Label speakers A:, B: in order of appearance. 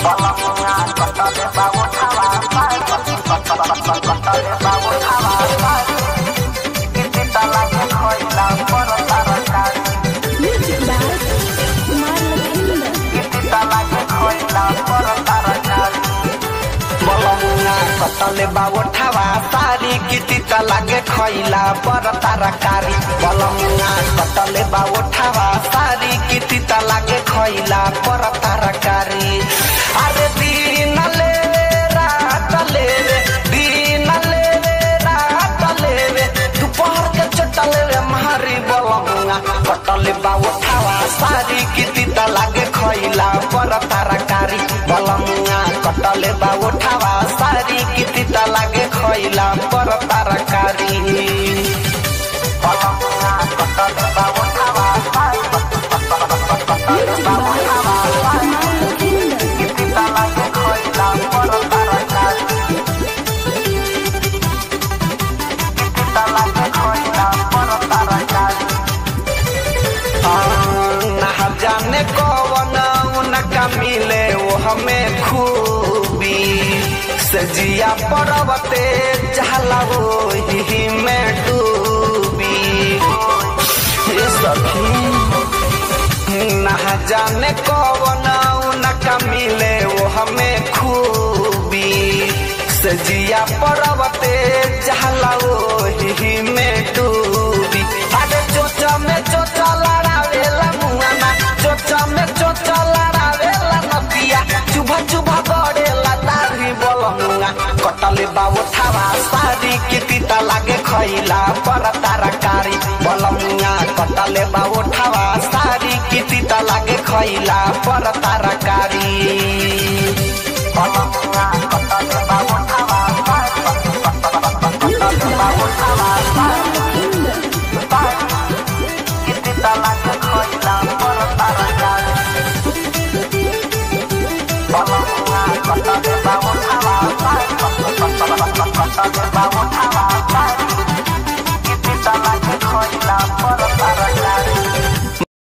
A: Music by Kumar Lakhinder.
B: कतले बावठावा सारी किति त लागे खैला पर ताराकारी बलमुना कतले बावठावा सारी किति त लागे खैला पर ताराकारी अरे दिन ले रात ले रे दिन ले रे रात ले रे दोपहर के चटले रे मारी बलमुना कतले बावठावा सारी किति त लागे खैला पर ताराकारी बलमुना कटले बावठावा सारी किति त लागे खैला पर ताराकारी बलमुना कटले बावठावा
A: Music by Kumar Lakhinder.
B: किति त लागे खैला पर ताराकारी किति त लागे खैला पर ताराकारी ना जाने कौन उनका मिले वो हमें खूबी सजिया पर्वते चहला वो ही में डूबी ये सखी ना जाने कौन उनका मिले वो हमें खूबी सजिया पर्वते चहला वो ही में डूबी अरे चोचा में चोचा लड़ावेला मुआना चोचा में चोचा लड़ावेला नदिया चुभा चुभा गड़ेला दाढ़ी बोलमुआ कटले बाबू थावा सारी किति त लागे खैला पर ताराकारी बोलमुआ कटले बाबू थावा सारी किति त लागे खैला पर ताराकारी बोलमुआ कटले बाबू थावा
A: Music by Kumar Lakhinder.
B: Bye.